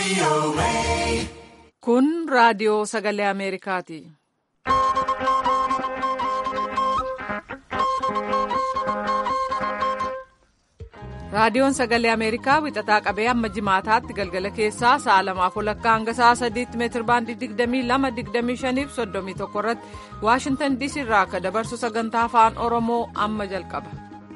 Kun raadiyoo sagalee Ameerikaati. Raadiyoon sagalee Ameerikaa wixataa qabee amma jimaataatti galgala keessaa sa'a lamaaf walakkaa hanga sa'a sadiitti meetir baandii 22-25 fi 31 irratti Waashintan DC irraa akka dabarsu sagantaa afaan Oromoo amma jalqaba.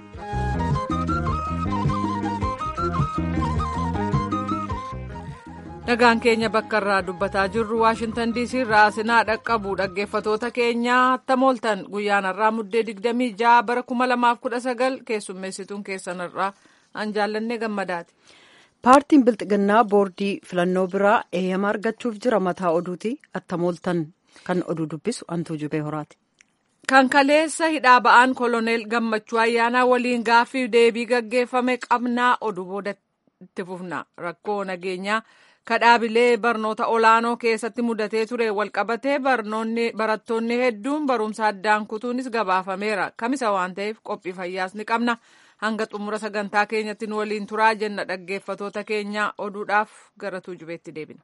Nagaan keenya bakka irraa dubbataa jirru Waashintan DC irraa sinaa dhaqqabu dhaggeeffatoota keenyaa tamooltan guyyaan irraa muddee 26 bara 2019 keessummeessituun keessan irraa an jaallannee gammadaati. Paartiin Bilxiginnaa boordii filannoo biraa eeyyama argachuuf jira mataa oduuti attamooltan kan oduu dubbisu antuu jubee horaati. Kan kaleessa hidhaa ba'aan koloneel gammachuu ayyaanaa waliin gaaffii deebii gaggeeffame qabnaa oduu booda itti fufna rakkoo nageenyaa kadhaabilee barnoota olaanoo keessatti mudatee ture walqabatee barattoonni hedduun barumsa addaan kutuunis gabaafameera kamisa waan ta'eef qophii fayyaas ni qabna. hanga xumura sagantaa keenyatti nu waliin turaa jenna dhaggeeffatoota keenya oduudhaaf gara tuujubeetti deebina.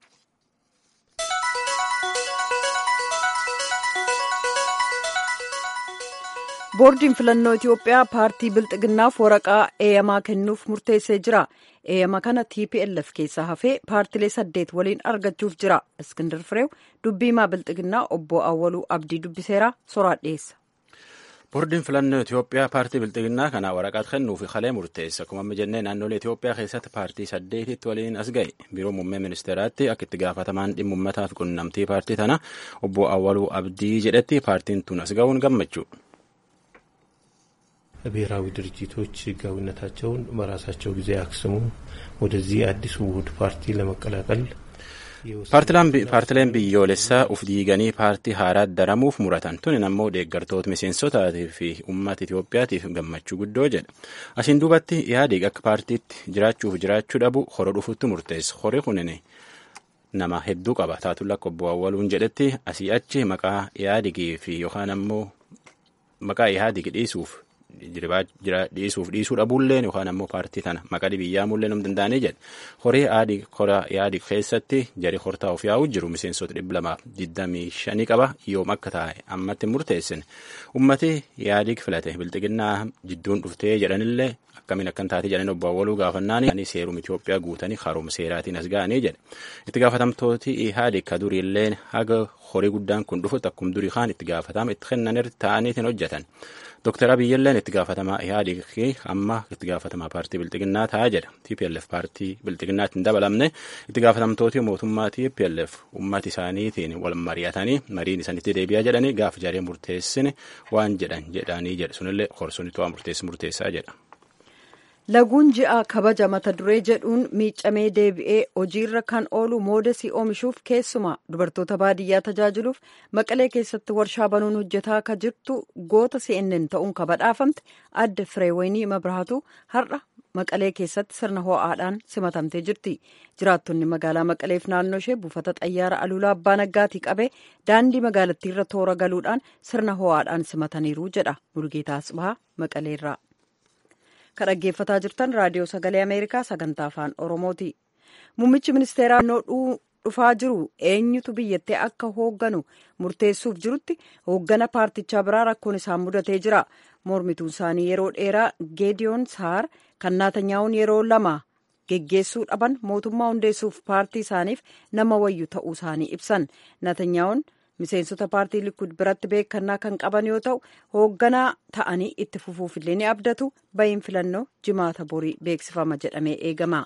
boordiin filannoo itiyoophiyaa paartii bilxiginnaaf waraqaa eeyamaa kennuuf murteessee jira eeyama kana tplf keessaa hafee paartilee saddeet waliin argachuuf jira iskindar fireew dubbiimaa bilxiginnaa obbo awwaluu abdii dubbiseera soraa dhiyeessa. boordiin filannoo Itoophiyaa paartii bilxiginnaa kana waraqaa kennuuf kalee murteessa akkuma amma jennee naannolee Itoophiyaa keessatti paartii saddeetitti waliin as ga'e biiroo muummee ministeeraatti akka itti gaafatamaan dhimma uummataa fi qunnamtii paartii tana obbo Awwaluu Abdii jedhetti paartiin tun as ga'uun gammachuu. ብሔራዊ ድርጅቶች ህጋዊነታቸውን በራሳቸው ጊዜ አክስሙ ወደዚህ አዲሱ ውህድ ፓርቲ ለመቀላቀል paartileen biyyoolessaa uf diiganii paartii haaraa daramuuf muratan tuni ammoo deeggartoota miseensotaatii fi uummata Itoophiyaatiif gammachuu guddoo jedha asiin duubatti yaadiq akka paartiitti jiraachuuf jiraachuu dhabu hora dhufutti murteessa hori kunin nama hedduu qaba taatulla akka obbo Awwaluun jedhetti asii achi maqaa yaadigii fi yookaan ammoo maqaa yaadig dhiisuuf dhiisuuf dhiisuu dhabuulleen yookaan ammoo paartii tana maqaa biyyaa mullee nam danda'anii jedhe horii aadii kora yaadii keessatti jari hortaa of yaa'u jiru miseensota dhibba lamaaf digdamii shanii qaba yoom akka taa'e ammatti murteessine ummati yaadii filate bilxiginnaa jidduun dhuftee jedhanillee akkamiin akkan taate jedhan obbo Awwaluu gaafannaani seerum Itoophiyaa guutanii haroom seeraatiin as ga'anii jedhe itti gaafatamtooti ihaadi ka duriilleen haga horii guddaan kun dhufutti akkum durii kaan itti gaafatama itti kennanitti ta'aniitiin hojjetan. Dooktar Abiyyilleen itti gaafatamaa Ihaadiq amma itti gaafatamaa paartii Bilxiginnaa ta'a jedha. TPLF paartii Bilxiginnaatti hin dabalamne itti gaafatamtooti mootummaa TPLF uummata isaaniitiin wal mari'atanii mariin isaanitti deebi'aa jedhanii gaafa jaree murteessine waan jedhan jedhanii jedha. Sunillee horsuun to'aa murteessi murteessaa jedha. Laguun ji'a kabaja mata duree jedhuun miicamee deebi'ee hojiirra kan oolu moodesii oomishuuf keessumaa dubartoota baadiyyaa tajaajiluuf maqalee keessatti warshaa banuun hojjetaa akka jirtu goota CNN ta'uun kabadhaafamte adde fireewayinii mabrahaatu har'a maqalee keessatti sirna ho'aadhaan simatamtee jirti jiraattonni magaalaa maqaleef naannoo ishee buufata xayyaara aluulaa abbaa naggaatii qabee daandii magaalattiirra toora galuudhaan sirna ho'aadhaan simataniiru jedha murgeetaa asbahaa maqaleerraa. kan dhaggeeffataa jirtan raadiyoo sagalee ameerikaa sagantaa afaan oromooti muummichi ministeeraa naannoo dhufaa jiru eenyutu biyyattii akka hoogganu murteessuuf jirutti hooggana paartichaa biraa rakkoon isaan mudatee jira mormituun isaanii yeroo dheeraa geediyoon saar kan naatanyaa'uun yeroo lama geggeessuu dhaban mootummaa hundeessuuf paartii isaaniif nama wayyu ta'uu isaanii ibsan naatanyaa'uun miseensota paartii likud biratti beekannaa kan qaban yoo ta'u hoogganaa ta'anii itti fufuufillee ni abdatu bahiin filannoo jimaata borii beeksifama jedhamee eegama.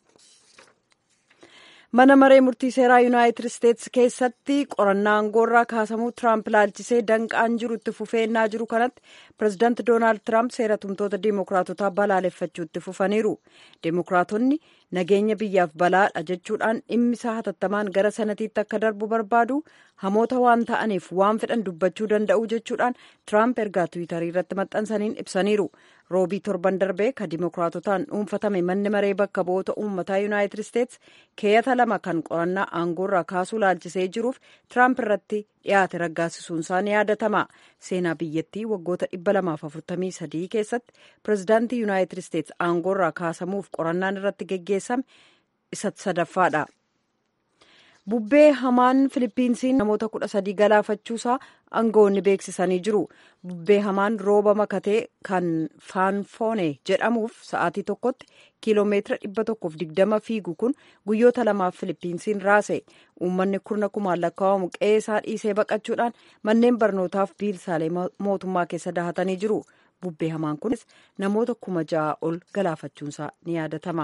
mana maree murtii seeraa yuunaayitid isteetsi keessatti qorannaa aangoorraa kaasamuu tiraamp laalchisee danqaan jiru itti fufeennaa jiru kanatti pirezidaanti doonaald tiraamp seeratumtoota diimokiraatotaa balaaleffachuu itti fufaniiru diimokiraatonni nageenya biyyaaf balaadha jechuudhaan dhimmisaa hatattamaan gara sanatiitti akka darbu barbaadu hamoota waan ta'aniif waan fedhan dubbachuu danda'u jechuudhaan tiraamp ergaa tiwiitarii irratti maxxansaniin ibsaniiru roobii torban darbee ka diimokiraatotaan dhuunfatame manni maree bakka bu'oota uummataa yuunaayitid isteetsi keeyata lama kan qorannaa aangoorraa kaasuu laalchisee jiruuf tiraamp irratti dhiyaate raggaasisuun isaa ni yaadatama seenaa biyyattii waggoota 243 keessatti pirezidaantii yuunaayitid isteetsi aangoorraa kaasamuuf qorannaan irratti geggeessame isa sadaffaadha. bubbee hamaan filipiinsiin namoota kudha sadii galaafachuusaa aangawoonni beeksisanii jiru bubbee hamaan rooba makatee kan faanfoone jedhamuuf sa'aatii tokkotti kiiloomeetira dhibba tokkoof digdama fiigu kun guyyoota lamaaf filipiinsiin raase uummanni kurna kumaan lakkaa'amu qe'ee isaa dhiisee baqachuudhaan manneen barnootaaf biilsaalee mootummaa keessa dahatanii jiru bubbee hamaan kunis namoota kuma ja'a ol galaafachuunsaa ni yaadatama.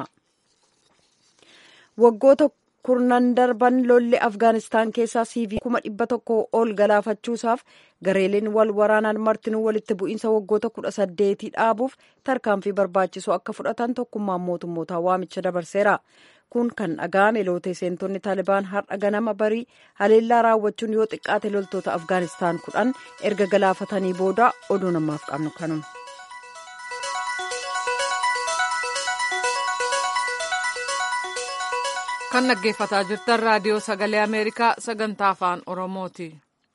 waggoota kurnan darban lolli afgaanistaan keessaa siivii kuma dhibba tokko ol galaafachuusaaf gareeleen wal waraanaan martinuu walitti bu'iinsa waggoota kudha saddeetii dhaabuuf tarkaanfii barbaachisu akka fudhatan tokkummaan mootummootaa waamicha dabarseera kun kan dhaga'ame lootee seentonni taalibaan har'a ganama barii haleellaa raawwachuun yoo xiqqaate loltoota afgaanistaan kudhan erga galaafatanii booda oduu namaaf qabnu kanuma. kan dhaggeeffataa jirtan raadiyoo sagalee ameerikaa sagantaa afaan oromooti.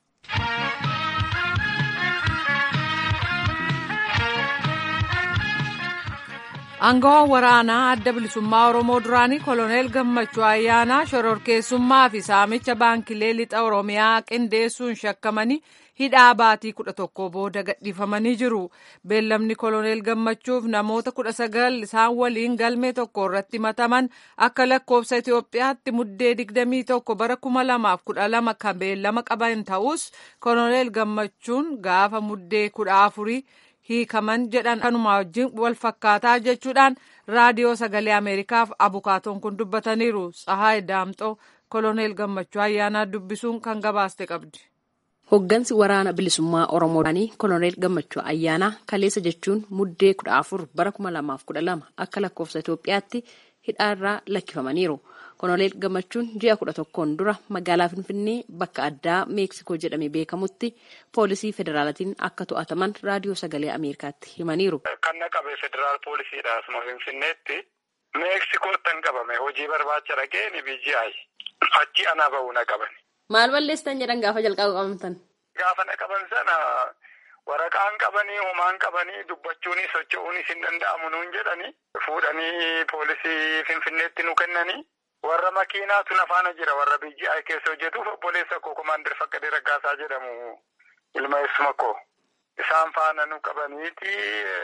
Aangawaan waraanaa adda bilisummaa Oromoo duraanii koloneel Gammachuu Ayyaanaa shororkeessummaa fi saamicha baankilee lixa Oromiyaa qindeessuun shakkamanii hidhaa baatii kudha tokko booda gadhiifamanii jiru. Beellamni koloneel Gammachuuf namoota kudha sagal isaan waliin galmee tokko irratti mataman akka lakkoofsa Itoophiyaatti muddee digdamii tokko bara kuma lamaaf kudha lama kan beellama qaban ta'us koloneel Gammachuun gaafa muddee kudha afurii hiikaman jedhan kanuma wajjin wal fakkaataa jechuudhaan raadiyoo sagalee ameerikaaf abukaatoon kun dubbataniiru tsahaay daamxoo koloneel gammachuu ayyaanaa dubbisuun kan gabaaste qabdi. Hoggansi waraana bilisummaa Oromoo duraanii koloneel gammachuu ayyaanaa kaleessa jechuun muddee kudha afur bara kuma lamaaf kudha lama akka lakkoofsa Itoophiyaatti hidhaarraa lakkifamaniiru. Koloneel gammachuun ji'a kudha tokkoon dura magaalaa Finfinnee bakka addaa Meeksikoo jedhamee beekamutti poolisii federaalatiin akka to'ataman raadiyoo sagalee Ameerikaatti himaniiru. Kan na qabe federaal poolisiidha asuma Finfinneetti. Meeksikootti an qabame hojii barbaacha dhaqee ni BGI. Achi anaa bahuu na qaban. Maal balleessitan jedhan gaafa jalqaba qabamtan? Gaafa na qaban sana waraqaan qabanii homaan qabanii dubbachuunis socho'uunis hin danda'amu nuun jedhani fuudhanii poolisii Finfinneetti nu kennanii. warra makiinaatu nafaana jira warra BGI keessa hojjetuuf obboleessa koo komaander Faqqadee Raggaasaa jedhamu ilma eessuma koo isaan faana nu qabaniiti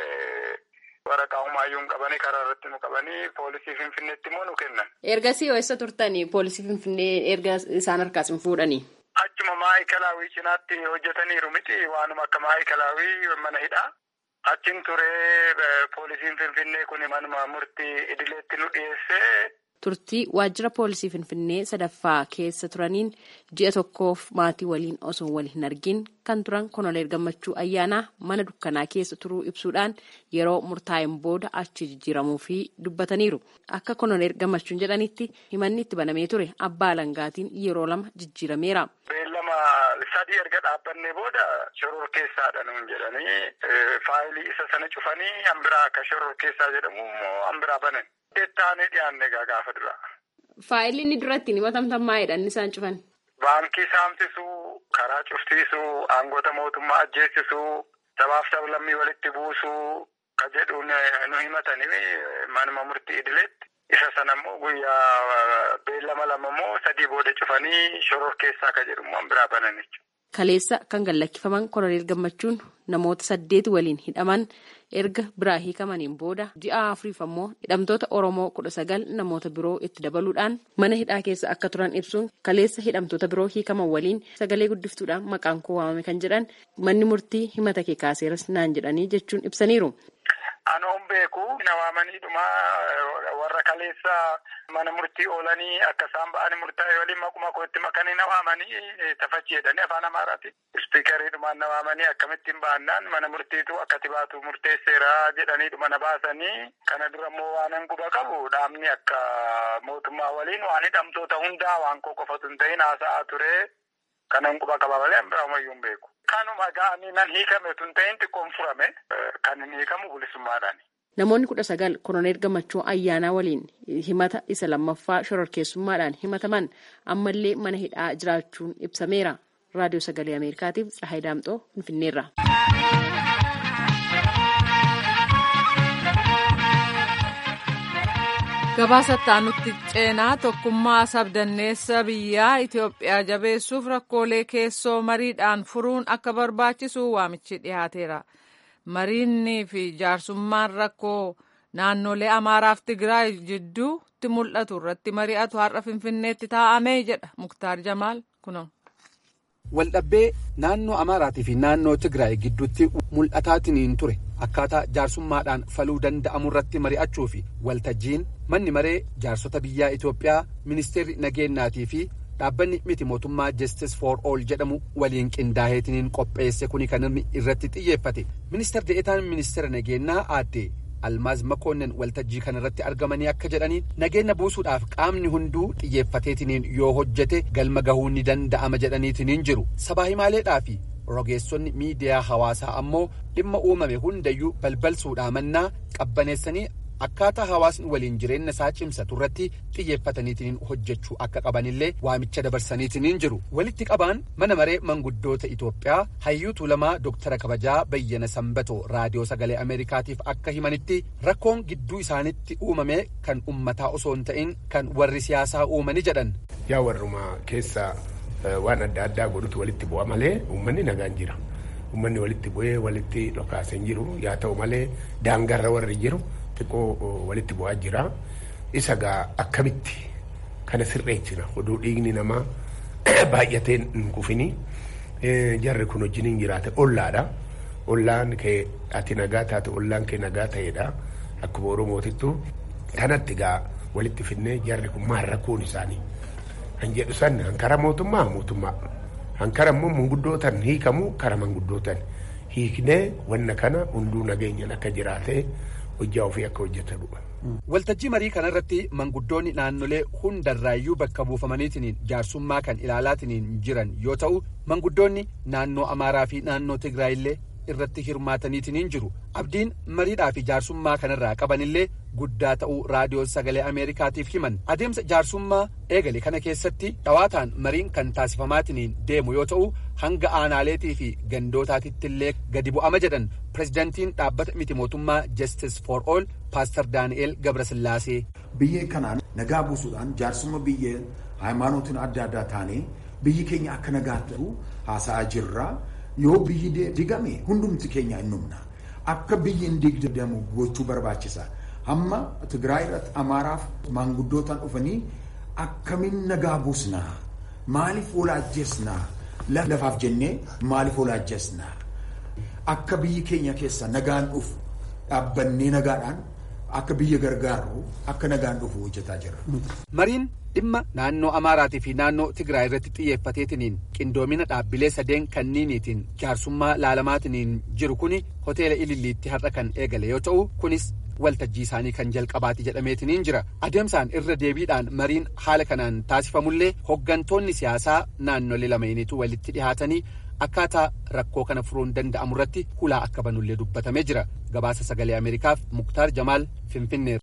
waraqaa humaayyuu hin qabanii karaa irratti nu qabanii poolisii Finfinneetti immoo nu kennan. Ergasii eessa turtanii poolisii Finfinnee erga isaan harkaas hin fuudhanii? Achuma maayikalaawii cinaatti hojjetaniiru miti waanuma akka maayikalaawii mana hidhaa. Achin turee poolisiin Finfinnee kun manuma murtii idileetti nu dhiyeessee. turtii waajjira poolisii finfinnee sadaffaa keessa turaniin ji'a tokkoof maatii waliin osoo wal hin argin kan turan koloneel gammachuu ayyaanaa mana dukkanaa keessa turuu ibsuudhaan yeroo murtaa'een booda achi jijjiiramuu fi dubbataniiru akka koloneel gammachuun jedhanitti himanni itti banamee ture abbaa alangaatiin yeroo lama jijjiirameera. beellama sadii erga dhaabbannee booda shoror keessaadha nuun jedhanii faayilii isa sana cufanii hambiraa akka shoror keessaa jedhamu hambiraa banan. Deettaanii dhiyaanne gaafa dura. Faayilli inni duratti himatamtan maayidha inni isaan cufan. Baankii saamsisuu, karaa cufsiisuu, aangoota mootummaa ajjeesisuu, sabaaf sablammii walitti buusuu ka jedhuun nu himatanii manuma murtii idileetti. Isa sana immoo guyyaa beellama lama immoo sadii booda cufanii shoror keessaa ka jedhu immoo biraa banan jechuudha. Kaleessa kan gallakkifaman koloneel gammachuun namoota saddeeti waliin hidhaman erga biraa hiikamaniin booda ji'a afuriif ammoo hidhamtoota Oromoo kudha sagal namoota biroo itti dabaluudhaan mana hidhaa keessa akka turan ibsuun kaleessa hidhamtoota biroo hiikaman waliin sagalee guddiftuudhaan maqaan koo waamame kan jedhan manni murtii himata kee kaaseeras naan jedhanii jechuun ibsaniiru. Anoon beeku nawaamaniidhuma warra kaleessa mana murtii oolanii akka isaan ba'anii murtaa'e waliin maquma kootti makanii nawaamanii tafachi jedhanii afaan amaaraati. Ispiikariidhumaan nawaamanii akkamittiin ba'annaan mana murtiitu akkati baatu murteesseera jedhaniidhuma na baasanii kana dura immoo waanan quba qabu dhaabni akka mootummaa waliin waan hidhamtoota hundaa waan koo qofatu hin ta'in haasa'aa ture kanan quba qaba malee biraamuyyuu hin beeku. Kanuma ga'anii nan hiikame tun ta'in xiqqoon furame kan hin hiikamu bilisummaadhaan. Namoonni kudha sagal koloneel gammachuu ayyaanaa waliin himata isa lammaffaa shororkeessummaadhaan himataman ammallee mana hidhaa jiraachuun ibsameera. Raadiyoo Sagalee Ameerikaatiif Tsahaay Daamxoo Finfinneerra. gabaasattaa nutti ceenaa tokkummaa sabdanneessa biyyaa Itoophiyaa jabeessuuf rakkoolee keessoo mariidhaan furuun akka barbaachisu waamichi dhiyaateera. Mariinnii fi jaarsummaan rakkoo naannolee Amaaraaf Tigraay jidduutti mul'atu irratti mari'atu har'a Finfinneetti taa'amee jedha Muktaar Jamaal kunuun. Waldhabbee naannoo Amaaraatii fi naannoo Tigraay gidduutti mul'ataatiin ture akkaataa jaarsummaadhaan faluu danda'amu irratti mari'achuu fi waltajjiin manni maree jaarsota biyyaa Itoophiyaa ministeerri nageenyaatii fi dhaabbanni miti mootummaa Justice for All jedhamu waliin qindaaheetiin qopheesse kuni kan inni irratti xiyyeeffate ministeer de'etaan ministeera nageenyaa aadde almaaz makoonnin waltajjii kana irratti argamanii akka jedhanii nageenya buusuudhaaf qaamni hunduu xiyyeeffateetiniin yoo hojjete galma gahuu ni danda'ama jedhaniitiniin jiru sabaa himaaleedhaa fi rogeessonni miidiyaa hawaasaa ammoo dhimma uumame hundayyuu balbalsuudhaa mannaa qabbaneessanii akkaataa hawaasni waliin jireenya isaa cimsatu irratti xiyyeeffataniitiin hojjechuu akka qabanillee waamicha dabarsaniitiin jiru walitti qabaan mana maree manguddoota Itoophiyaa hayyuu tuulamaa Dooktara kabajaa bayyana sanbatoo raadiyoo sagalee Ameerikaatiif akka himanitti rakkoon gidduu isaanitti uumame kan ummataa osoo hin ta'in kan warri siyaasaa uumani jedhan. Yaa warrumaa keessa waan adda addaa godhutu walitti bu'a malee uummanni nagaan jira. Uummanni walitti bu'ee walitti dhokaasee jiru yaa ta'u malee daangarra warri jiru. xiqqoo walitti bu'aa jira isa gaa akkamitti kana sirreessina oduu dhiigni namaa baay'atee hin kufini jarri kun wajjiniin jiraate ollaadha ollaan kee ati nagaa taate ollaan kee nagaa ta'edha akkuma oromootittu kanatti gaa walitti finnee jarri kun maal rakkoon isaanii kan jedhu san hankara mootummaa mootummaa hankara immoo manguddootan hiikamu kara manguddootan hiiknee wanna kana hunduu nageenyan akka jiraatee hojjaa ofii akka hojjetanudha. Waltajjii marii kanarratti manguddoonni naannolee hundarraayyuu bakka buufamaniitiin jaarsummaa kan ilaalaatiin jiran yoo ta'u manguddoonni naannoo Amaaraa fi naannoo Tigraay illee irratti hirmaataniitiin jiru. Abdiin mariidhaa fi jaarsummaa kanarraa qabanillee guddaa ta'uu raadiyoo sagalee Ameerikaatiif himan. Adeemsa jaarsummaa eegale kana keessatti dhawaataan mariin kan taasifamaatiin deemu yoo ta'u hanga aanaaleetii fi gandootaatitti illee gadi bu'ama jedhan pirezidantiin dhaabbata miti mootummaa Justice for All Paaster Daani'eel Gabrasillaasee. Biyya kanaan nagaa buusuudhaan jaarsumma biyya haaymaanotiin adda addaa taanee biyyi keenya akka nagaa ta'u haasa'aa jirra. Yoo biyyi digame hundumti keenya hin dhumna. Akka biyyi hin digdamu gochuu barbaachisa. Hamma Tigraay irratti Amaaraaf maanguddootaan dhufanii akkamiin nagaa buusnaa? Maaliif walaajjesnaa? Lafaaf jennee maaliif walaajjesnaa? Akka biyyi keenya keessa nagaan dhufu dhaabbannee nagaadhaan akka biyya gargaarru akka nagaan dhufu hojjetaa jira. Mariin dhimma naannoo Amaaraatii fi naannoo Tigraay irratti xiyyeeffateetiniin qindoomina dhaabbilee sadeen kanniiniitiin jaarsummaa laalamaatiin jiru kuni hoteela Ililliitti har'a kan eegale yoo ta'u kunis waltajjii isaanii kan jalqabaati jedhameetiniin jira adeemsaan irra deebiidhaan mariin haala kanaan taasifamullee hoggantoonni siyaasaa naannolee lameeniitu walitti dhihaatanii akkaataa rakkoo kana furuun danda'amu irratti hulaa akka banullee dubbatamee jira gabaasa sagalee ameerikaaf muktaar jamaal finfinnee.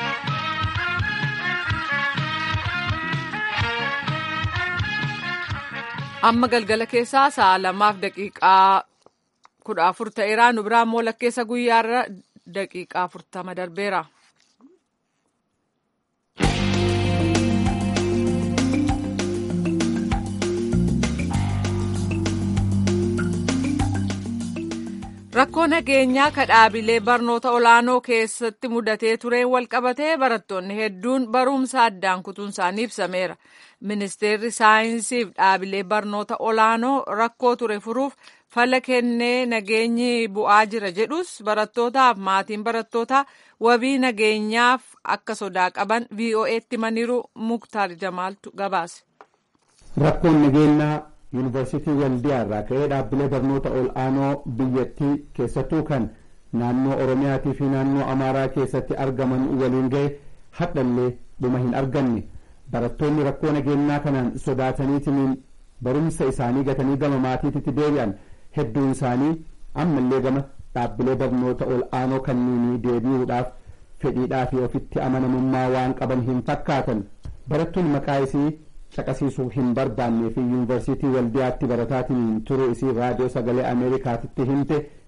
amma galgala keessaa sa'a lamaaf daqiiqaa kudha afur ta'eera nu biraan immoo lakkeessa guyyaarra daqiiqaa afurtama darbeera. rakkoo nageenyaa kadhaabilee barnoota olaanoo keessatti mudatee tureen walqabatee barattoonni hedduun barumsa addaan kutuun isaanii ibsameera ministeerri saayinsiif dhaabilee barnoota olaanoo rakkoo ture furuuf fala kennee nageenyi bu'aa jira jedhus barattootaaf maatiin barattootaa wabii nageenyaaf akka sodaa qaban vo'eetti himaniiru muktaar jamaaltu gabaase. rakkoon nageenyaa yuunivarsiitii waldiyaa irraa ka'ee dhaabbilee barnoota ol aanoo biyyattii keessattuu kan naannoo oromiyaatii fi naannoo amaaraa keessatti argaman waliin ga'e hadhallee dhuma hin arganne barattoonni rakkoo nageenyaa kanaan sodaataniitiin barumsa isaanii gatanii gama maatiitti deebi'an hedduun isaanii ammallee gama dhaabbilee barnoota ol aanoo kanniinii deebi'uudhaaf fedhiidhaa fi ofitti amanamummaa waan qaban hin fakkaatan barattuun maqaa isii caqasiisuu hin barbaannee fi yuunivarsiitii waldiyaatti barataatiin turuu isii raadiyoo sagalee ameerikaatitti himte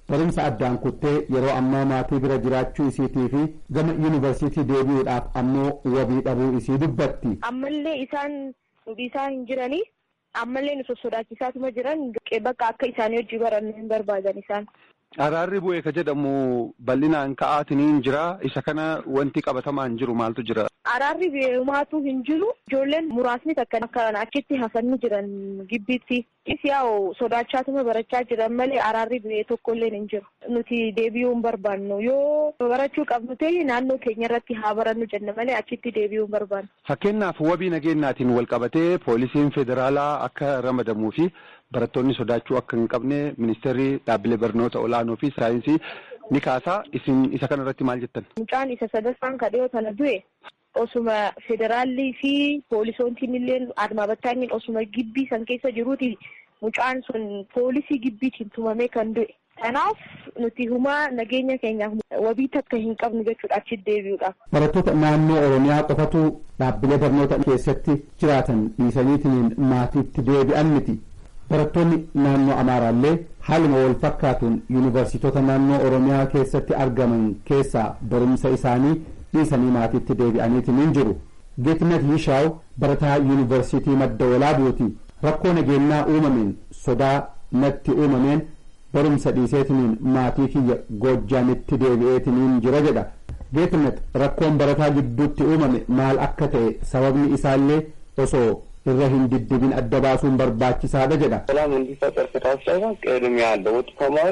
barumsa addaan kuttee yeroo ammaa maatii bira jiraachuu isiitii fi gama yuunivarsiitii deebi'uudhaaf ammoo wabii dhabuu isii dubbatti. ammallee isaan isaan hin jiranii ammallee nu sossodaachisaatuma jiran bakka akka isaanii hojii barannu hin barbaadan isaan. Araarri bu'ee ka jedhamu bal'inaan ka'aatiniin jira. Isa kana wanti qabatamaan jiru maaltu jira? Araarri bu'eemaatu hin jiru. Ijoolleen muraasni takka akka achitti hafanii jiran gibbiitti. Yaa'u sodaachaa barachaa jiran malee araarri bu'ee tokkollee hin jiru. Nuti deebi'uu hin barbaannu. Yoo barachuu qabnu ta'e naannoo keenya irratti haa barannu jenna malee achitti deebi'uu hin barbaannu. Fakkeenyaaf wabii nageenyaatiin wal qabatee poolisiin federaalaa akka ramadamuu fi barattoonni sodaachuu akka hin qabne ministeerri dhaabbilee barnoota olaanoo fi saayinsii ni kaasaa isin isa kana irratti maal jettan? Mucaan isa sadaffaan kadhiyoo kana du'e osuma federaalli fi poolisoontiin illee admaa battaaniin osuma gibbii san keessa jiruuti mucaan sun poolisii gibbiitiin tumamee kan du'e. Kanaaf nuti humaa nageenya keenyaaf wabii takka hin qabnu jechuudha achi deebi'uudhaaf. Barattoota naannoo Oromiyaa qofatu dhaabbilee barnoota keessatti jiraatan dhiisaniitiin maatiitti deebi'an miti. Barattoonni naannoo Amaaraallee haaluma wal fakkaatuun yuunivarsiitota naannoo Oromiyaa keessatti argaman keessaa barumsa isaanii dhiisanii maatiitti deebi'aniitiin hin jiru. Geetnet Yishaaw barataa yuunivarsiitii madda walaabuuti. Rakkoo nageenyaa uumameen sodaa natti uumameen barumsa dhiiseetiniin maatii kiyya Goojjaamitti deebi'eetiniin jira jedha. Geetnet rakkoon barataa gidduutti uumame maal akka ta'e sababni isaallee osoo irra hin diddibin adda baasuun barbaachisaadha jedha. ሰላም እንዲፈጠር ከታሰበ ቅድሚያ ለወጡ ተማሪ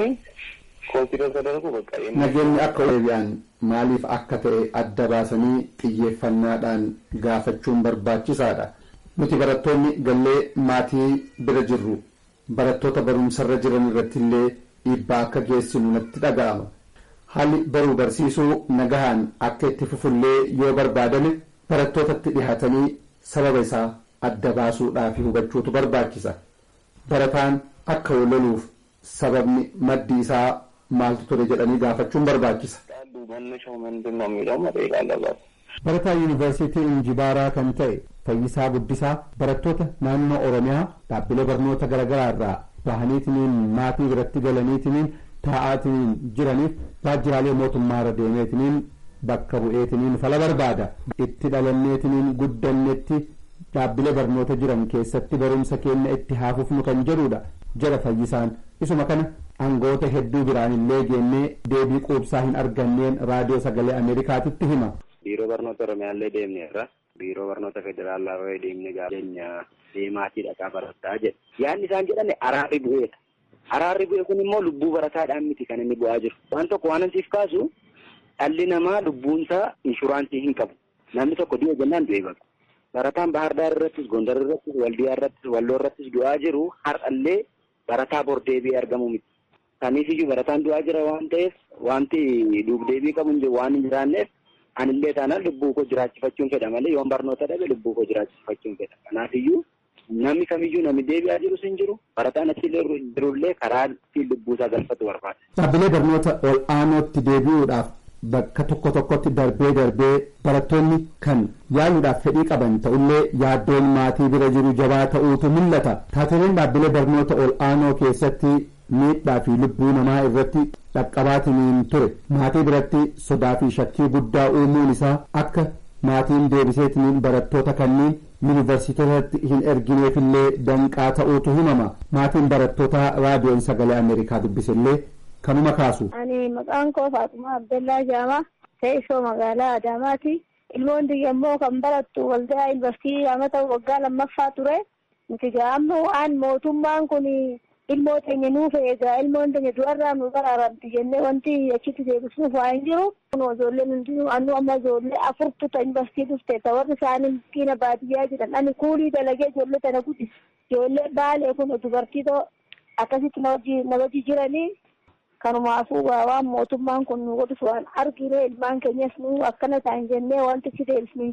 ኮንሲደር ተደርጎ በቃ Nageenyi akka deebi'an maaliif akka ta'e adda baasanii xiyyeeffannaadhaan gaafachuun barbaachisaadha. Nuti barattoonni gallee maatii bira jirru barattoota barumsarra jiran irratti illee dhiibbaa akka geessinu natti dhaga'ama. Haalli baruu barsiisuu nagahaan akka itti fufullee yoo barbaadame barattootatti dhihaatanii sababa isaa adda baasuudhaaf hubachuutu barbaachisa. Barataan akka waloluuf sababni maddi isaa maaltu ture jedhanii gaafachuun barbaachisa. መነሻው ምንድን ነው የሚለው መጠየቅ አለባት። Barataa yuunivarsiitii Injibaaraa kan ta'e Fayyisaa Guddisaa barattoota naannoo Oromiyaa dhaabbilee barnoota garaagaraa irraa bahaniitiniin maatii biratti galaniitiniin taa'aatiniin jiraniif waajjiraalee mootummaarra deemeetiniin bakka bu'eetiniin fala barbaada. Itti dhalanneetiniin guddannetti dhaabbilee barnoota jiran keessatti barumsa keenya itti haafufnu kan jedhudha jedha fayyisaan isuma kana aangoota hedduu biraan illee geennee deebii quubsaa hin arganneen raadiyoo sagalee ameerikaatitti hima. biiroo barnoota oromiyaallee deemneerra biiroo barnoota federaalaa deemne gaafeenya deemaatii dhaqaa barataa jedhe yaadni isaan jedhan araarri bu'eedha araarri bu'e kun immoo lubbuu barataadhaan miti kan inni bu'aa jiru waan tokko waan ansiif kaasu dhalli namaa lubbuunsaa inshuraansii hin qabu namni tokko du'e jennaan du'e baqa barataan bahardaar irrattis gondar irrattis waldiyaa irrattis walloo irrattis du'aa jiru har'allee barataa bor deebi'ee argamu miti kaniifiyyuu barataan du'aa jira waan ta'eef wanti duubdeebii qabu waan hin jiraanneef anillee taanaan lubbuu koo jiraachifachuun fedha malee yoon barnoota dhabe lubbuu koo jiraachifachuun fedha kanaafiyyuu namni kamiyyuu namni deebi'aa jirus hin jiru barataan achillee jirullee karaa ittiin lubbuusaa galfatu barbaada. Dhaabbilee barnoota ol aanootti deebi'uudhaaf bakka tokko tokkotti darbee darbee barattoonni kan yaaluudhaaf fedhii qaban ta'ullee yaaddoon maatii bira jiru jabaa ta'uutu mul'ata. Taateleen dhaabbilee barnoota ol aanoo keessatti miidhaa fi lubbuu namaa irratti dhaqqabaatiniin ture maatii biratti sodaa fi shakkii guddaa uumuun isaa akka maatiin deebiseetiniin barattoota kanneen yuunivarsiitotatti hin ergineefillee danqaa ta'uutu himama maatiin barattootaa raadiyoon sagalee ameerikaa dubbisellee kanuma kaasu. Ani maqaan koo Faaxumaa Abdallaa Jaamaa teessoo magaalaa Adaamaati. Ilmoon biyya immoo kan barattu waldaa yuunivarsiitii amata waggaa lammaffaa ture. Nuti gaammoo waan mootummaan kun ilmoo teenya nuuf eegaa ilmoon teenya du'arraa nu baraaramti jennee wanti achitti deebisuuf waa hin jiru. Kun ijoolleen hundinuu annu amma ijoollee afurtu ta yuunivarsiitii dhufte ta warri isaanii miskiina baadiyyaa jedhan ani kuulii dalagee ijoollee tana guddise. Ijoollee baalee kun dubartii akkasitti na wajji jiranii kanumaafuu waan mootummaan kun nu godhus waan argine ilmaan keenyas nu akkana ta'an jennee wanti si deebisnu hin jiru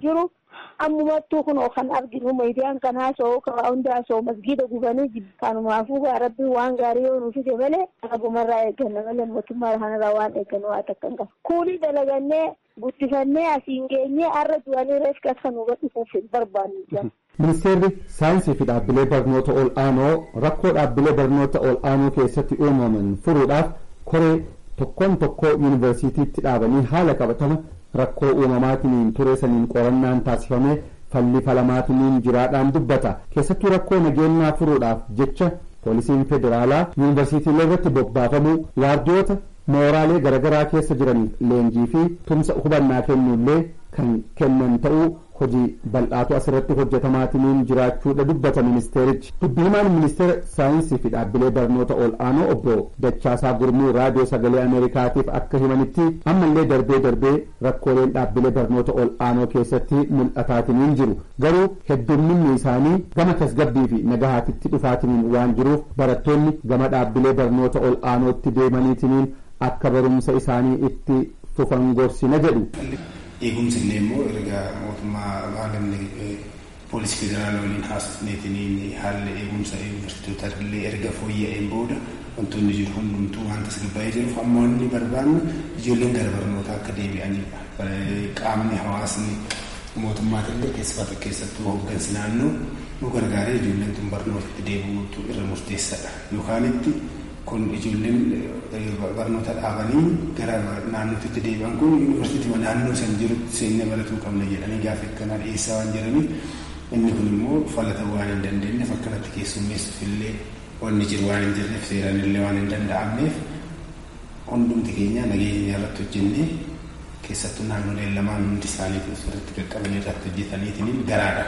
ammumattuu kunoo kan arginu miidiyaan kan haasa'u karaa hunda haasa'u masgiida gubanii kanumaafuu rabbi waan gaarii yoo nuuf fide malee dhagumarraa eegganna malee mootummaa kanarraa waan eeggannu waa takka hin qabu. Kuulii dalagannee guddifannee asiin geenyee har'a du'anii reeffi akka nu dhufuuf hin barbaannu. Ministeerri saayinsii fi dhaabbilee barnoota ol aanoo rakkoo dhaabbilee barnoota ol aanoo keessatti uumaman furuudhaaf koree tokkoon tokkoo yuunivarsiitiitti dhaabanii haala qabatama rakkoo uumamaatiniin ture saniin qorannaan taasifamee falli falamaatiniin jiraadhaan dubbata keessattuu rakkoo nageenyaa furuudhaaf jecha poolisiin federaalaa yuunivarsiitiilee irratti bobbaafamuu waardiyoota mooraalee garaagaraa keessa jiraniif leenjii fi tumsa hubannaa kennuullee kan kennan ta'uu hojii bal'aatu asirratti hojjetamaatiniin jiraachuudha dubbata ministeerichi dubbihimaan ministeera saayinsii fi dhaabbilee barnoota ol aanoo obbo Dachaasaa Gurmuu raadiyoo sagalee Ameerikaatiif akka himanitti ammallee darbee darbee rakkooleen dhaabbilee barnoota ol aanoo keessatti mul'ataatiniin jiru garuu heddumminni isaanii gama tasgabbii fi nagahaatitti dhufaatiniin waan jiruuf barattoonni gama dhaabbilee barnoota ol aanootti deemaniitiniin akka barumsa isaanii itti fufan gorsina jedhu. eegumsi illee immoo erga mootummaa maalamni poolisii federaalaa waliin haasofneetiin haalli eegumsa yuunivarsiitota illee erga fooyya'een booda wantoonni jiru hundumtuu waan tasgabbaa'ee jiruuf amma wanni barbaannu ijoolleen gara barnootaa akka deebi'anidha. Qaamni hawaasni mootummaatillee keessatti keessattuu hooggansi naannoo nu gargaaree ijoolleen tun barnootatti deebi'uutu irra murteessaadha. Yookaan itti kun ijoolleen barnoota dhaabanii gara naannootti deebi'an kun yuunivarsiitii naannoo san jirutti seennee baratuu qabna jedhanii gaafa akkanaa dhiyeessaa waan jiraniif inni kun immoo falata waan hin dandeenyeef akkanatti keessummeessuuf illee wanni jiru waan hin jirreef seeraan illee waan hin danda'amneef hundumti keenya nageenya irratti hojjennee keessattuu naannoleen lamaan hundi isaanii irratti qaqqabanii irratti hojjetaniitiin garaadha.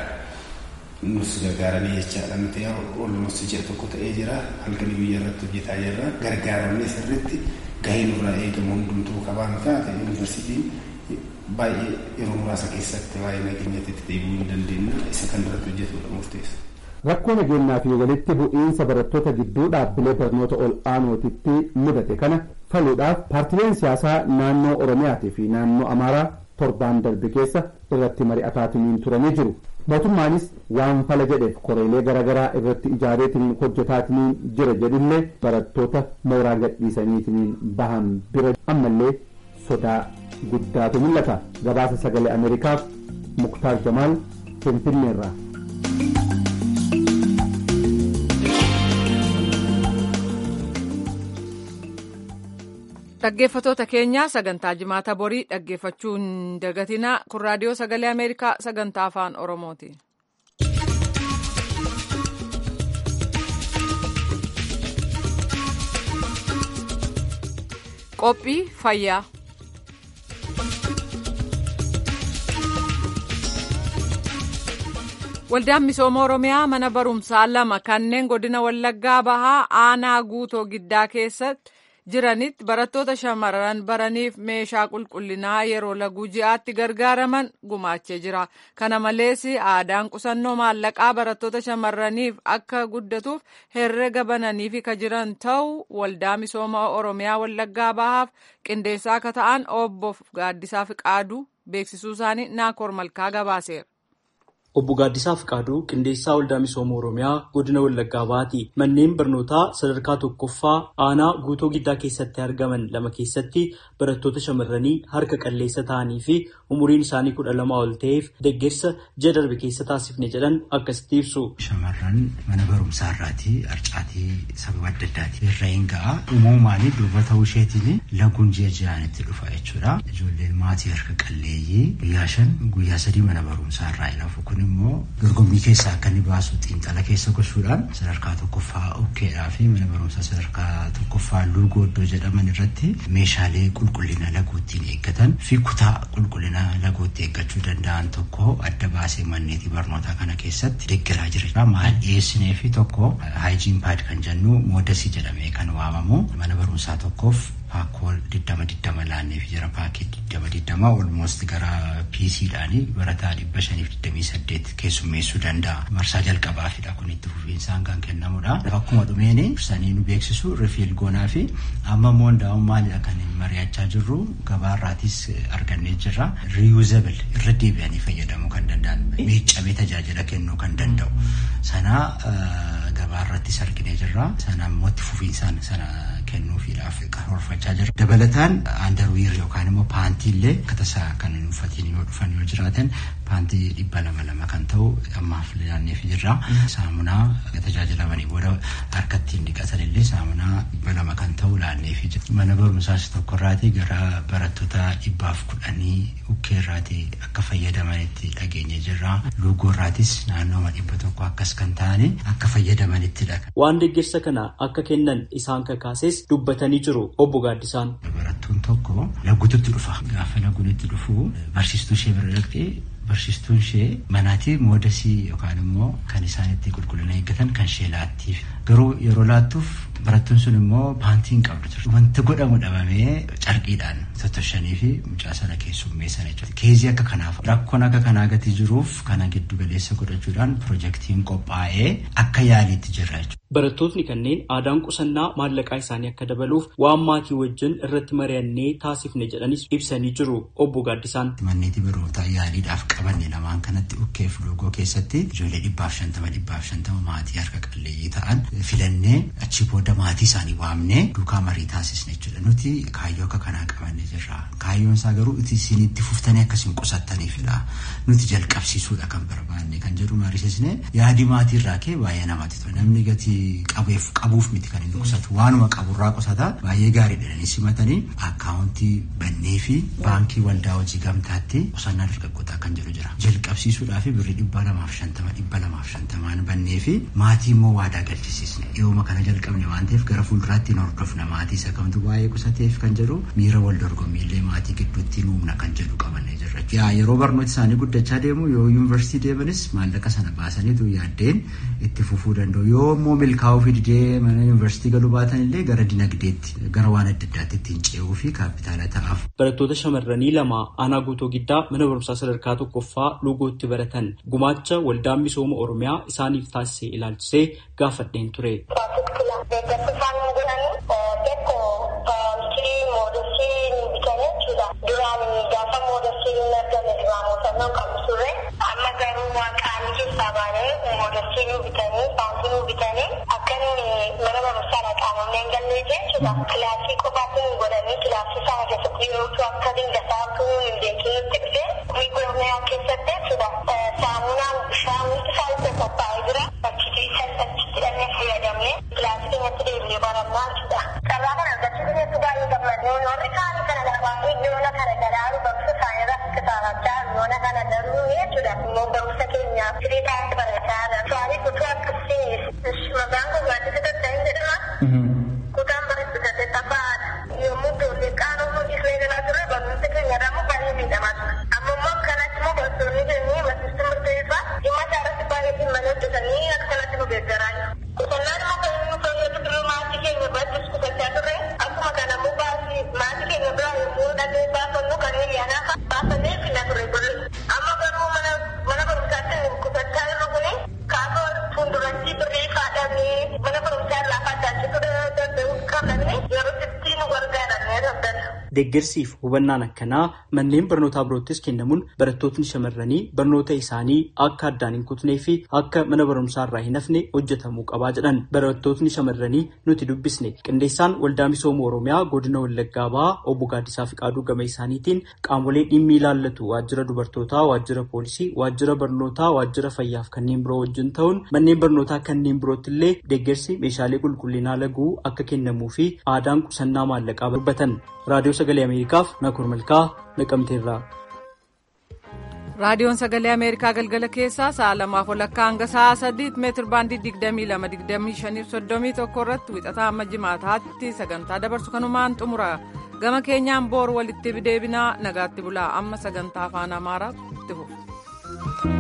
nus gargaaranii jechaadha nuti olmoos ji'a tokko ta'ee jira halkanii biyya irratti hojjetaa jirra gargaaramnee sirriitti gahee nurraa eegamu hundumtuu qabaan taate yuunivarsiitiin baay'ee yeroo muraasa keessatti waa'ee nageenyatti deebi'uu hin dandeenya isa kan irratti hojjetudha murteessa. Rakkoo nageenyaa fi walitti bu'iinsa barattoota gidduu dhaabbilee barnoota ol aanootitti mudate kana faluudhaaf paartileen siyaasaa naannoo Oromiyaatii fi naannoo Amaaraa torbaan darbe keessa irratti mari'ataatiniin turanii jiru. mootummaanis waan fala jedheef koreelee garaagaraa irratti ijaareetiniin hojjetaatiniin jira jedhullee barattoota mooraa gadhiisaniitiniin bahan bira ammallee sodaa guddaatu mul'ata gabaasa sagalee ameerikaaf muktaar jamaal finfinneerraa. Dhaggeeffatoota keenya sagantaa jimaata borii dhaggeeffachuu hin dagatinaa kun raadiyoo sagalee ameerikaa sagantaa afaan oromooti. Qophii fayyaa. Waldaan misooma Oromiyaa mana barumsaa lama kanneen godina Wallaggaa bahaa aanaa guutoo giddaa keessatti. jiranitti barattoota shamarran baraniif meeshaa qulqullinaa yeroo laguu ji'aatti gargaaraman gumaachee jira. Kana malees aadaan qusannoo maallaqaa barattoota shamarraniif akka guddatuuf herrega bananiif ka jiran ta'u waldaa misooma Oromiyaa Wallaggaa bahaaf qindeessaa akka ta'an obbo Gaaddisaa Fiqaaduu beeksisuu isaanii Naakoor Malkaa gabaaseera. Obbo Gaaddisaa Fiqaaduu qindeessaa waldaa misooma Oromiyaa godina Wallaggaa bahaati. Manneen barnootaa sadarkaa tokkoffaa aanaa guutoo giddaa keessatti argaman lama keessatti barattoota shamarranii harka qalleessa ta'anii fi umuriin isaanii kudha lama ol ta'eef deeggarsa ji'a darbe keessa taasifne jedhan akkasitti ibsu. Shamarran mana barumsaa irraatii harcaatii sababa adda addaatiin irra hin ga'a. Uumamaan durba ta'uu isheetiin laguun ji'a ji'aan itti dhufa jechuudha. Ijoolleen maatii harka qalleeyyii guyyaa shan guyyaa sadii mana barumsaa irraa ilafu kun immoo dorgommii keessaa akka inni baasu xiinxala keessa gochuudhaan sadarkaa tokkoffaa ukkeedhaa fi mana barumsaa sadarkaa tokkoffaa luugoo iddoo jedhaman irratti meeshaalee qulqullina laguuttiin eeggatan fi kutaa qulqullina laguutti eeggachuu danda'an tokko adda baasee manneetii barnootaa kana keessatti deeggaraa jira. Maal dhiyeessinee fi tokko haayijiin paad kan jennu moodasii jedhamee kan waamamu mana barumsaa tokkoof paakkool diddama diddama laanneef jira paakii diddama diddama olmoost gara piisiidhaanii barataa dhibba shaniif digdamii saddeet keessummeessuu danda'a. Marsaa jalqabaafidha kun itti fufiinsaan kan kennamudha. Akkuma dhumeeni dursanii nu beeksisu rifiil goonaa fi amma immoo hundaa'uun maalidha kan mari'achaa jirru gabaarraatis argannee jirra. Reusable irra deebi'anii fayyadamuu kan danda'an miiccamee tajaajila kennuu kan danda'u. Sana gabaarrattis arginee jirra. Sana immoo itti fufiinsaan sana kennuufiidhaaf karoorfachaa jira. Dabalataan aandarwiir yookaan immoo paantii illee akka tasaa kan hin uffatiin yoo dhufan yoo jiraatan paantii dhibba lama lama kan ta'u ammaaf laanneef jirra. Saamunaa tajaajilamanii booda harkatti hin dhiqatan illee saamunaa dhibba lama kan ta'u laanneef jira. Mana barumsaas tokkorraatii gara barattoota dhibbaaf kudhanii bukkeerraatii akka fayyadamanitti dhageenye jirra. Luugoorraatis naannooma dhibba tokko akkas kan ta'ani akka fayyadamanittidha. Waan deeggarsa kana akka kennan isaan kakaases dubbatanii jiru obbo Gaaddisaan. Barattuun tokko laguututti dhufa. Gaafa laguun itti dhufu barsiistuu ishee bira dhaqxee barsiistuun ishee manaatii moodasii yookaan immoo kan isaan itti qulqullina eeggatan kan ishee laattiif. Garuu yeroo laattuuf barattuun sun immoo paantii hin qabdu ture. Wanti godhamu dhabamee carqiidhaan tottoshanii fi mucaa sana keessummeessan jechuudha. Keezii akka kanaaf rakkoon akka kanaa gati jiruuf kana giddu galeessa godhachuudhaan piroojeektiin qophaa'ee akka yaaliitti jirra jechuudha. Barattootni kanneen aadaan qusannaa maallaqaa isaanii akka dabaluuf waan maatii wajjin irratti mari'annee taasifne jedhanis ibsanii jiru obbo Gaaddisaan. Manneetii barnootaa yaaliidhaaf qabanne lamaan kanatti ukkeef loogoo keessatti ijoollee dhibbaaf shantama dhibbaaf shantama maatii harka qalleeyyii ta'an filannee achi booda maatii isaanii waamnee duukaa marii taasisne jechuudha. Nuti kaayyoo akka kanaa qabanne jirra. Kaayyoon isaa garuu isin itti fuftanii akkasiin qusattaniifidha. Nuti jalqabsiisuudha kan barbaanne kan jedhu mariisisne yaadi maatii irraa kee baay'ee namatti tola. Namni gatii qabeef qabuuf miti kan inni qusatu waanuma qaburraa qusata baay'ee gaarii jedhanii simatanii akkaawuntii bannee fi baankii waldaa hojii gamtaatti qusannaa dargaggootaa kan jedhu jira. Jalqabsiisuudhaa fi birrii dhibba lamaaf shantama dhibba lamaaf shantamaan bannee fi maatii immoo waadaa galchisiisne. Dhiyooma kana jalqabne waan ta'eef gara fuulduraatti hin hordofna maatii isa kamtu baay'ee qusateef kan jedhu miira wal dorgommiillee maatii gidduutti nuumna kan jedhu qabannee jirra. Yaa yeroo barnooti isaanii guddachaa deemu yoo yuunivarsiitii deemanis maallaqa sana baasaniitu yaaddeen itti fufuu danda'u. Yoo immoo milkaa'uu fi didee mana yuunivarsiitii galuu baatan illee gara dinagdeetti gara waan adda addaatti ittiin ce'uu fi kaapitaala ta'aaf. Barattoota shamarranii lama aanaa guutuu giddaa mana barumsaa sadarkaa tokkoffaa luugootti baratan gumaacha waldaan misooma oromiyaa isaaniif taasise ilaalchisee gaafadheen ture. Duraan gaafa moodasiin hin argame raamotannoo qabu ture. Amma garuu waaqaan keessaa baanee moodasiin nu bitanii baankii nu bitanii akka mana barumsaa qaamamnee hin gallee jechuudha. Kilaasii qofaatti nu godhanii kilaasii sana keessatti yeroo akka dingataa utuu hin beekin nutti dhufe miigoorniyaa keessatti jechuudha. Saamunaan bishaan isaanitti qophaa'ee jira. Achitti achitti dhannee fayyadamnee kilaasii keenyatti deebi'ee barannaa jechuudha. Carraa kana argachuu keenyatti baay'ee gammadnee warri kaanii kana lamaan yoona kana garaaru barumsa isaanii irratti kitaabachaa yoona kana garuu jechuudha. Immoo barumsa keenya firii taa'ee barachaa jira. Su'aalii kutuu akkasii maqaan kun gaaddisa daddaa'in jedhama. Kutaan bareedu saddeettaffaadha. Yommuu ijoollee qaanoo mul'isnee jalaa turre barumsa keenya irraa baay'ee miidhamaa ture. Amma immoo akkanatti immoo barsiisonni keenya barsiistuu murteessaa dhimma isaa irratti baay'ee dhimma hojjetanii akkanatti nu deeggaraa jiru. Qusannaan immoo kan inni fayyadu biroo maatii keenya birattis qusachaa turre akkuma kana immoo baasii maatii keenya biraa yommuu dhaqee baafannu kan hiriyaanaa baasannee finna turre birri. Amma garuu mana mana barumsaatti qusachaa jirru kuni kaafoo fuulduratti birrii faadhamee mana barumsaa irraa facaasuu danda'u qabnanii yeroo itti nu gargaaran daldala. Deeggarsiif hubannaan akkanaa manneen barnootaa biroottis kennamuun barattootni shamarranii barnoota isaanii akka addaan hin kutnee fi akka mana barumsaa irraa hin hafne hojjetamuu qabaa jedhan barattootni shamarranii nuti dubbisne qindeessaan waldaa misooma oromiyaa godina wallaggaa bahaa obbo Gaaddisaa Fiqaaduu gama isaaniitiin qaamolee dhimmi ilaallatu waajjira dubartootaa waajjira poolisii waajjira barnootaa waajjira fayyaaf kanneen biroo wajjin ta'uun manneen barnootaa kanneen birootti illee deeggarsi meeshaalee qulqullinaa laguu akka kennamuu fi aadaan qusannaa maallaqaa dubbatan raadiyoo sagalee ameerikaaf nakur malkaa naqamteerraa. raadiyoon sagalee ameerikaa galgala keessaa sa'a lamaaf walakkaa hanga sa'a sadiitti meetir baandii digdamii lama digdamii shaniif soddomii tokko irratti wixataa amma jimaataatti sagantaa dabarsu kanumaan xumura gama keenyaan boor walitti deebinaa nagaatti bulaa amma sagantaa afaan amaaraatti itti fufu.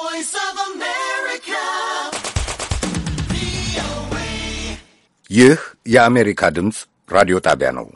ይህ የአሜሪካ ድምፅ ራዲዮ ጣቢያ ነው።